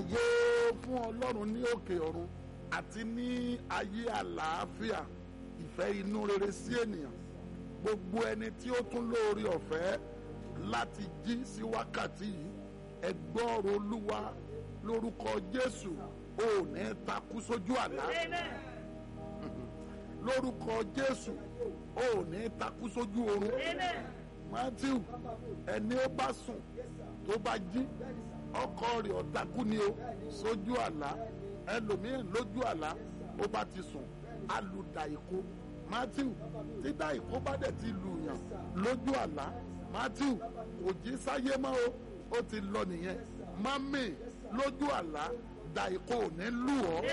ògo fún ọlọ́run ní òkè ọ̀run àti ní ayé àlàáfíà ìfẹ́ inú rere sí ènìyàn gbogbo ẹni tí ó tún lóore ọ̀fẹ́ láti jí sí wákàtí yìí ẹ gbọ́ ọ̀rọ̀ olúwa lórúkọ jésù ò ní takú sójú àlá lórúkọ jésù ò ní takú sójú oorun matthew ẹni ó bá sùn tó bá jí ọkọ rẹ̀ ọ̀takú ni o sójú àlá ẹlòmíràn lójú àlá ó bá ti sùn alùdà ìkó matthew tí dá ìkó bá dẹ̀ ti lù yàn lójú àlá matthew kò jí sáyé mọ́ o ó ti lọ nìyẹn mami lójú àlá dá ìkó ò ní lù ọ́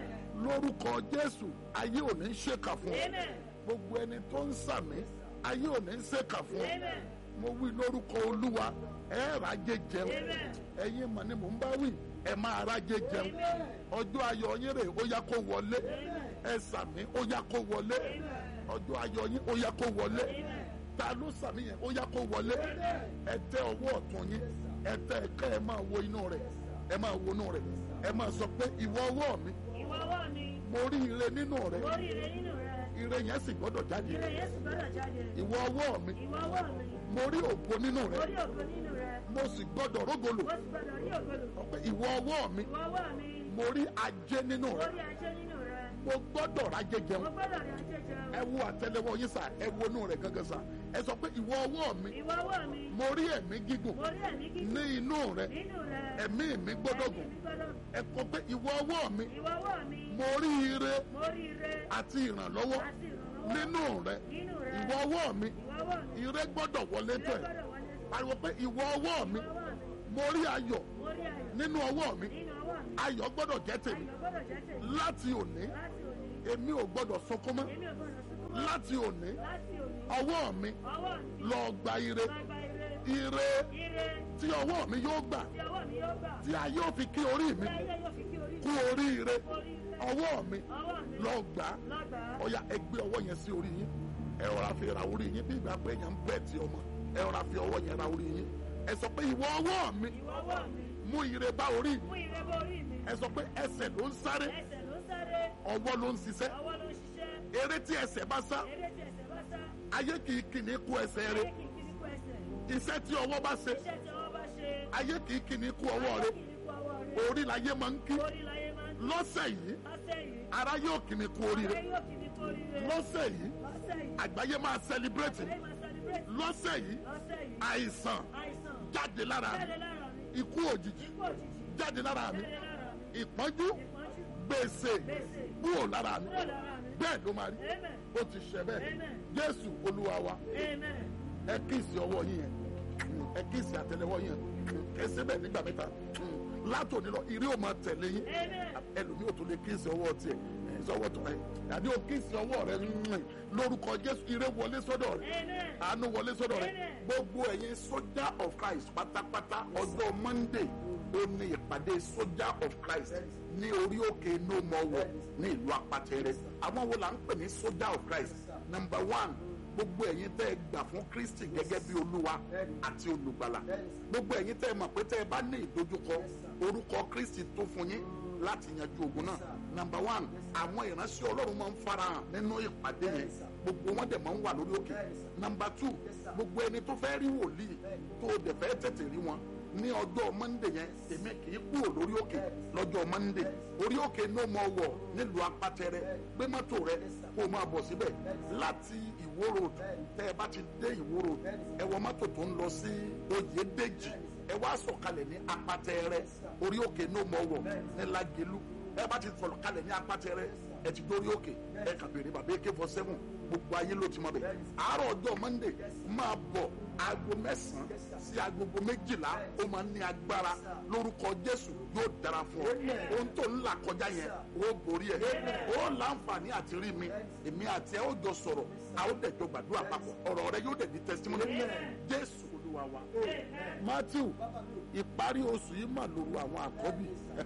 lórúkọ jésù ayé ò ní ṣèkà fún ọ gbogbo ẹni tó ń sàmì ayé ò ní ṣèkà fún ọ mo wí lórúkọ olúwa ẹ ràjẹ jẹun ẹ̀yin mọ̀ ni mò ń bá wí ẹ máa ràjẹ jẹun ọjọ́ ayọ̀ yín rè ó yá kó wọlé ẹ sàmì ó yá kó wọlé ọjọ́ ayọ̀ yín ó yá kó wọlé ta ló sàmì yẹn ó yá kó wọlé ẹ tẹ ọwọ́ ọ̀tún yín ẹ tẹ ẹ̀ka ẹ máa wo inú rẹ̀ ẹ máa wo inú rẹ̀ ẹ máa sọ pé ìwọ ọwọ́ mi Ìwọ ọwọ́ mi, mo rí ire nínú rẹ̀ mo rí ire nínú rẹ, ire yẹn sì gbọ́dọ̀ jáde ire yẹn sì gbọ́dọ̀ jáde. ìwọ ọwọ́ mi Ìwọ ọwọ́ mi, mo rí ògo nínú mo rẹ̀ rí ògo nínú rẹ, mo sì gbọ́dọ̀ rógolo mo sì gbọ́dọ̀ rí ògo lò. pé ìwọ ọwọ́ mi Ìwọ ọwọ́ mi, mo rí ajé nínú mo rẹ̀ rí ajé nínú rẹ, mo gbọ́dọ̀ rájẹ mo jẹun gbọ́dọ̀ rí ajé jẹun. ẹ wo àtẹ́lẹwọ́ yín sà ẹ wo inú rẹ̀ gangan sà ẹ sọ pé ìwọ ọwọ́ mi Ìwọ ọwọ́ mi, mo rí ẹ̀mí gígùn mo rí ẹ̀mí gígùn ní inú rẹ̀ nínú rẹ, ẹ̀mí mi gbọ́dọ̀ ẹ̀mí gùn mi gbọ́dọ̀ gùn. ẹ kọ pé ìwọ ọwọ́ mi Ìwọ ọwọ́ mi, mo rí ire mo rí ire àti ìrànlọ́wọ́ àti ìrànlọ́wọ́ nínú rẹ̀ nínú rẹ. ìwọ ọwọ́ mi Ìwọ ọwọ́ mi, ire gbọ́dọ̀ wọlé ire tọ̀ ẹ́ gbọ́dọ̀ wọlé. pariwo pé ìwọ ọwọ́ mi Ìwọ ọwọ́ mi, mo rí ayọ̀ mo rí ayọ̀ nínú ọwọ́ mi nínú ọwọ́ mi, ayọ̀ gbọ́dọ̀ jẹ́ tèmi ayọ̀ gbọ́dọ̀ jẹ́ tèmi. láti òní Láti òní, èmi ò gbọ́dọ̀ sunkún mọ́ èmi ò gbọ́dọ̀ sunkún mọ́. láti òní Láti òní, ọwọ́ mi ọwọ́ mi, lọ gba ire máa gba ire. ire Ire tí ọwọ́ mi yóò gbà tí ọwọ́ mi yóò gbà. tí a yóò fi kí orí mi Tí ayé yóò fi kí orí kú mi. oríire Orí ire. ọwọ́ mi Ọwọ́ mi lọ gbà á lọ́gbàá. ọ̀ya ẹ gbé ọwọ́ yẹn sí orí yín ẹ rọra fi ra orí yín bí ìgbà pé èèyàn ń bẹ̀ tí ọmọ ẹ rọra fi ọwọ́ yẹn ra orí yín ẹ sọ pé ìwọ ọwọ́ mi Ìwọ ọwọ́ mi, mú ire bá orí mi mú ire bá orí mi. ẹ sọ pé ẹsẹ̀ ló ń sáré Ẹsẹ̀ ló ń sáré, ọwọ́ ló ń ṣiṣẹ́ ọwọ́ ló ń ṣiṣẹ́. eré tí ẹsẹ̀ bá sá Eré tí ẹsẹ̀ bá sá, ayé kì í kìíní kú ẹsẹ̀ ayé rẹ̀ kì í kí ní kú ẹsẹ̀. iṣẹ́ tí ọwọ́ bá ṣe Iṣẹ́ tí ọwọ́ bá ṣe, ayé kì í kìíní kú ọwọ́ ayé rẹ̀ kì í kú ọwọ́ rẹ̀. orí láyé máa ń kí Orí láyé máa ń kí. lọ́sẹ̀ yìí Lọ́sẹ̀ yìí, ara yóò kìíní kú oríire ayé yóò kí ní kú oríire. lọ́sẹ̀ yìí Lọ́sẹ̀ yìí, àgbáyé máa sẹlibrétì ayé máa celebrate. lọ́sẹ̀ yìí Lọ́sẹ̀ yìí, àìsàn àìsàn jáde lára mi jáde lára mi. ikú òjijì Ikú òjijì jáde lára mi jáde lára mi. ìpọ́njú Ìpọ́njú gbèsè gbèsè kúrò lára mi kúrò lára mi. bẹ́ẹ̀ ló máa rí Amen. ó ti ṣe bẹ́ẹ̀ Amen. jésù olúwa wa Amen. ẹ kíìsì ọwọ́ yín yẹn ẹ kíìsì àtẹ́lẹwọ́ yín yẹn ẹ ṣe bẹ́ẹ̀ nígbà mẹ́ta látòní lọ ìrí ò máa tẹ̀lé yín Amen. ẹlòmíì ò tó lè kíìsì ọwọ́ tiẹ̀ ẹ sọwọ́ tó ẹ àbí ò kíìsì ọwọ́ rẹ mm, lórúkọ jésù ire wọlé sọ́dọ̀ rẹ Amen. àánú wọlé sọ́dọ̀ rẹ Amen. gbogbo ẹ̀yin sójà of christ pátápátá ọjọ́ monday ó ní ìpàdé sójà of christ ní orí òkè no more war ní ìlú apátẹrẹ àwọn wo la ń pè ní sójà of christ number one gbogbo ẹ̀yin tẹ́ ẹ gbà fún kristi gẹ́gẹ́ bí olúwa àti olùgbàlà gbogbo ẹ̀yin tẹ́ ẹ mọ̀ pé tẹ́ ẹ bá ní ìdojúkọ orúkọ kristi tó fún yín láti yanjú ogun náà number one àwọn ìránṣẹ́ ọlọ́run máa ń farahàn nínú ìpàdé yẹn gbogbo wọn dẹ̀ máa ń wà lórí òkè number two gbogbo ẹni tó fẹ́ rí wòlíì tó o dẹ̀ fẹ́ tètè rí wọn ní ọjọ́ mọ́ndé yẹn èmi kì í kúrò lórí òkè lọ́jọ́ mọ́ndé orí òkè ní o mọ̀ wọ̀ nílùú apátẹrẹ gbé mọ́tò rẹ kó o máa bọ̀ síbẹ̀ láti ìwó road tẹ́ ẹ bá ti dé ìwó road ẹ wọ mọ́tò tó ń lọ sí oyèdèjì ẹ wá sọ̀kalẹ̀ ní apátẹrẹ orí òkè ní o mọ̀ wọ̀ ní lágẹ̀lú ẹ bá ti sọ̀kalẹ̀ ní apátẹrẹ ẹ ti dórí òkè ẹ kà bèrè bàbá ak four seven gbogbo ayé ló ti mọ bẹ àárọ̀ ọjọ́ mọ́ndé máa bọ̀ aago mẹ́sàn-án sí agogo méjìlá ó máa ní agbára lórúkọ jésù yóò dára fún ọ ohun tó ń là kọjá yẹn ó borí ẹ ó láǹfààní àti rí mi èmi àti ẹ ó jọ sọ̀rọ̀ a ó dẹ̀ jọ gbàdúrà papọ̀ ọ̀rọ̀ rẹ yóò dẹ̀ di testimony jésù olúwa wa. matthew ìparí oṣù yìí mà lóru àwọn àkọ́bí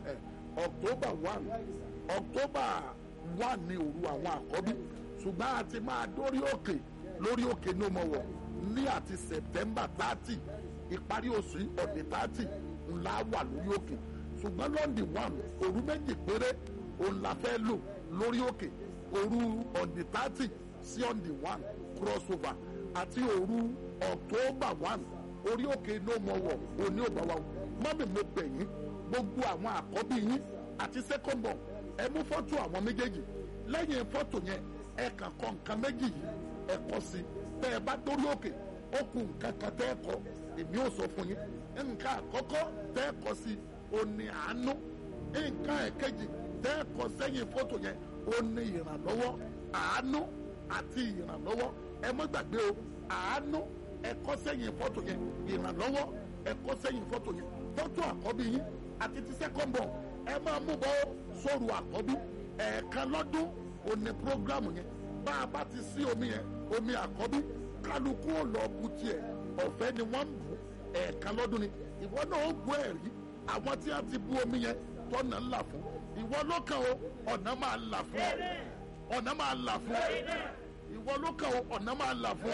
october one october one ní òru àwọn àkọ́bí ṣùgbọ́n a ti máa dórí òkè lórí òkè ní ọmọ wọ̀ ní àti september thirty ìparí oṣù yìí ọ̀dẹ̀ thirty ńlá wà lórí òkè ṣùgbọ́n lọ́ndì one òru méjì péré òun la fẹ́ lò lórí òkè òru ọ̀dì thirty sí ọ̀dì one crossover àti òru october one orí òkè no more war òní ò bá wa mọ́mí mo bẹ̀ yín gbogbo àwọn àkọ́bí yín àti second born ẹ mú fọ́tò àwọn méjèèjì lẹ́yìn fọ́tò yẹn ẹ kàn kọ nǹkan méjì yìí ẹ kọ sí tẹ́ ẹ bá dórí òkè ó kù nǹkan kan tẹ́ ẹ kọ èmi ò sọ fún yín nǹkan àkọ́kọ́ tẹ́ ẹ kọ sí òní àánú nǹkan ẹ̀kejì tẹ́ ẹ kọ sẹ́yìn fọ́tò yẹn òní ìrànlọ́wọ́ àánú àti ìrànlọ́wọ́ ẹ má gbàgbé o àánú ẹ kọ sẹ́yìn fọ́tò yẹn ìrànlọ́wọ́ ẹ kọ sẹ́yìn fọ́tò yẹn fọ́tò àkọ́bí yín àti ti second born ẹ máa mú bọ́ sóru àkọ́bí ẹ̀ẹ̀kan lọ́dún òní programu yẹn bá a bá ti sí omi yẹn omi àkọ́bí kálukú ò lọ bu tiẹ̀ ọ̀fẹ́ ni wọ́n ń bù ẹ̀ẹ̀kan lọ́dún ni ìwọ náà ó gbọ́ ẹ̀rí àwọn tí a ti bu omi yẹn tọ́nà ńlá fún ìwọ ló kàn ó ọ̀nà máa là fún ọ ọ̀nà máa là fún ọ ìwọ ló kàn ó ọ̀nà máa là fún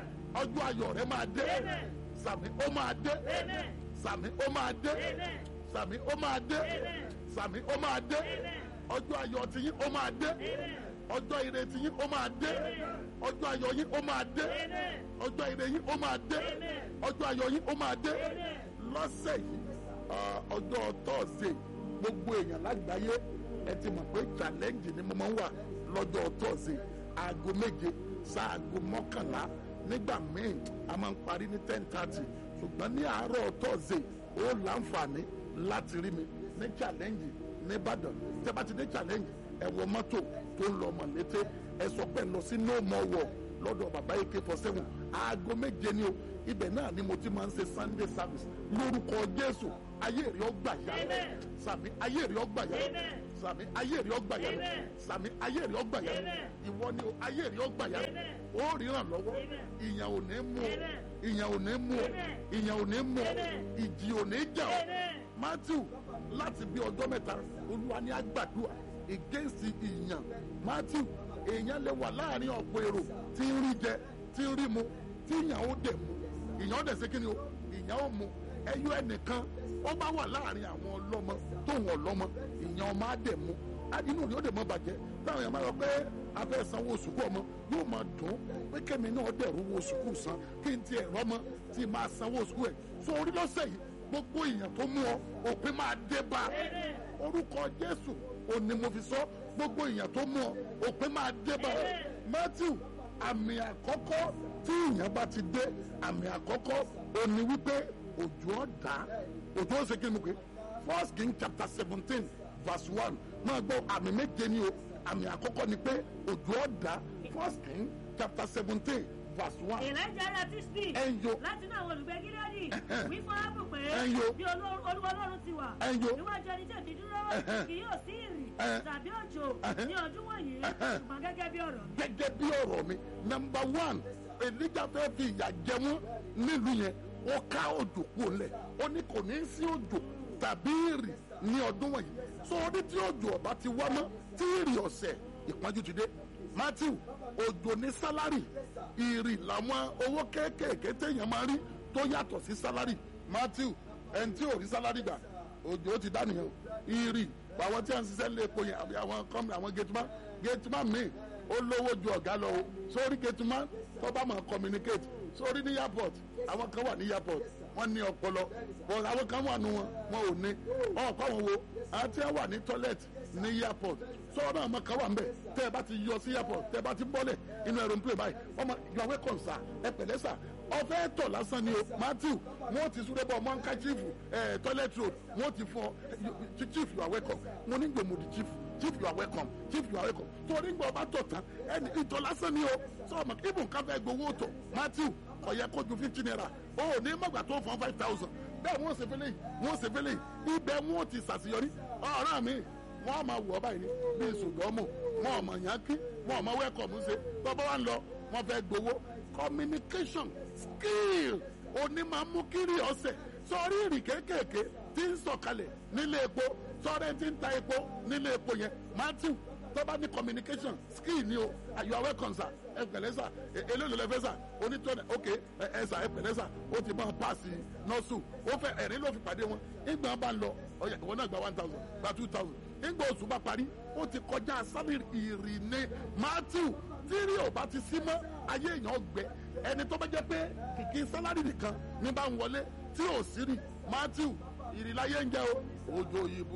ọ ọjọ́ ayọ̀ rẹ máa dé sàmì ó máa dé sàmì ó máa dé sàmì ó máa dé sàmì ó máa dé ọjọ́ ayọ̀ ti yín ó máa dé ọjọ́ ire ti yín ó máa dé ọjọ́ ayọ̀ yín ó máa dé ọjọ́ ire yín ó máa dé ọjọ́ ayọ̀ yín ó máa dé lọ́sẹ̀ yìí ọjọ́ tọ́sídẹ̀ẹ́ gbogbo èèyàn lágbàáyé ẹ ti mọ̀ pé challenge ni mo máa ń wà lọ́jọ́ tọ́sídẹ̀ẹ́ aago méje sáago mọ́kànlá nígbà míì a máa ń parí ní ten thirty ṣùgbọ́n ní àárọ̀ tọ́sídẹ̀ẹ́ ó láǹfààní láti rí mi ní challenge nìbàdàn tẹ́ bá ti dé challenge ẹ wọ mọ́tò tó ń lọ mọ̀lété ẹ sọ pé lọ sí no more war lọ́dọ̀ bàbá ak four seven aago méje ni o ibẹ̀ náà ni mo ti máa ń ṣe sunday service lórúkọ jésù ayé rí ọgbà yá sàmì ayé rí ọgbà yá sàmì ayé rí ọgbà yá sàmì ayé rí ọgbà yá ìwọ ni o ayé rí ọgbà yá ó ríran lọ́wọ́ ìyàn ò ní mú ọ ìyàn ò ní mú ọ ìyàn ò ní mú ọ ìjì ò ní jà ọ matthew láti bí ọjọ́ mẹ́ta olúwa ní agbàdúrà against ìyàn matthew èèyàn lè wà láàrin ọ̀pọ̀ èrò tí ń rí jẹ tí ń rí mu tí ìyàn ó dẹ̀ mu ìyàn ó dẹ̀ ṣe kí ni o ìyàn ó mu ẹyọ ẹnìkan ó bá wà láàrin àwọn ọlọ́mọ tóun ọlọ́mọ ìyàn ọmọ á dẹ̀ mu inú rẹ̀ ó dẹ̀ mọ́ bàjẹ́ táwọn èèyàn máa yọ pé abẹ́ sanwó sùkú ọmọ yóò máa dùn pé kẹ́mi náà dẹ̀rù wo sùkú san kí n tiẹ̀ rọ́mọ tí máa sanwó sùkú ẹ̀ so orí lọ́sẹ̀ yìí gbogbo èèyàn tó mú ọ òpin máa dé bá orúkọ jésù òní mo fi sọ gbogbo èèyàn tó mú ọ òpin máa dé bá matthew àmì àkọ́kọ́ tí èèyàn bá ti dé àmì àkọ́kọ́ òní wípé òjò ọ̀dà òjò ó ṣe kí ni mo pè first king chapter seventeen verse one máa gbọ́ àmì méje ni o àmì àkọ́kọ́ ni pé òjò ọ̀dà first king chapter seventeen verse one. ìrẹ́jẹ ara tí sí Ẹnyo. láti náà àwọn olùgbé gíláàdì Ẹhẹ́n. wí fún ábù pé Ẹnyo. bí olú- olúwa ọlọ́run ti wà Ẹnyo. níwájú ẹni tí èmi dúró Ẹhẹ́n. kì yóò sí ìrì Ẹhẹ́n. tàbí òjò Ẹhẹ́n. ní ọdún wọ̀nyí Ẹhẹ́n. ṣùgbọ́n gẹ́gẹ́ bí ọ̀rọ̀ mi. gẹ́gẹ́ bí ọ̀rọ̀ mi nọmba one elijah fẹ́ fi ìyà jẹ wọ́n nílùú yẹn ó ká òjò kúrò lẹ̀ ó ní kò ní í sí òjò tàbí ìrì ní ọdún wọ̀nyí so orí tí òjò ọba ti wá mọ́ tí ìrì ọ̀sẹ̀ ìpọ́njú ti dé matthew òjò ní sálárì ìrì làwọn owó kéékèèké téèyàn máa rí tó yàtọ̀ sí sálárì matthew ẹni tí ò rí sálárì gbà òjò ti dá nìyẹn o ìrì àwọn tí wọ́n ń ṣiṣẹ́ lé epo yẹn àbí àwọn kọ́mìnì àwọn gẹ̀tùmá gẹ̀tùmá míì ó lówó ju ọ̀gá lọ o sórí gẹ̀tùmá tó bá máa communicate sórí ní airport àwọn kan wà ní airport wọ́n ní ọpọlọ but àwọn kan wà nù wọn wọn ò ní ọ̀pọ̀ àwọn wo àwọn tí wọ́n wà ní toilet ní airport sọ́wọ́n náà ọmọ kan wà nbẹ̀ tẹ́ ẹ bá ti yọ sí airport tẹ́ ẹ bá ti bọ́lẹ̀ inú aeroplane báyìí ọmọ you are welcome sir ẹ pẹ̀lẹ́ sà ọfẹ́ tọ̀ lásán ni o matthew wọ́n ti súré bọ̀ mọ́ńká chief ẹ̀ toilet road wọ́n ti fọ you- chief you are welcome mo ní gbòmùdì chief chief you are welcome chief you are welcome torí gbọ́ ọba tọ̀ tán ẹni ìtọ̀ lásán ni o sọ̀rọ̀ ibùn káfẹ́ gbowó tọ̀ matthew ọ̀yẹ́ kó ju fifty naira o ò ní mọ̀gbà tó fọ́n five thousand bẹ́ẹ̀ wọ́n ṣe fẹ́lẹ́ yìí wọ́n ṣe fẹ́lẹ́ yìí ibẹ̀ wọ́n ti ṣàṣeyọrí ọ̀ràn mi wọ́n á máa wọ̀ ọ́ báyìí ní bíi sòdọ́mù wọ́n ọmọ yàn kí wọ́n ọmọ wẹ́kọ̀mù ṣe tọ́bọ̀ wá ń lọ wọ́n fẹ́ gbowó communication skill òní máa mú kiri ọ̀sẹ̀ sọrí ìrì kéékèèké tí ń sọ̀kalẹ̀ nílé epo sọ́rẹ́ tí ń ta epo nílé epo yẹn matthew tó bá ní communication skill ni o you are welcome sir ẹ pẹ̀lẹ́ sà eléyìí ló fẹ́ sà onítọ̀nà ok ẹ sà ẹ pẹ̀lẹ́ sà ó ti máa paasi nọ́ọ̀sù ó fẹ́ ẹ̀rín ló fi pàdé wọn ìgbà bá lọ ọ̀yà ìwọ náà gba one thousand gba two thousand ìgbà oṣù bá parí ó ti kọjá sálírì ìrìnnè matthew tírí ò bá ti sí mọ́ ayé èèyàn gbẹ ẹni tó bá jẹ́ pé kìkì sálárì nìkan ní bá ń wọlé tí ò sí rí matthew ìrìláyé ń jẹ́ o òjò ìbú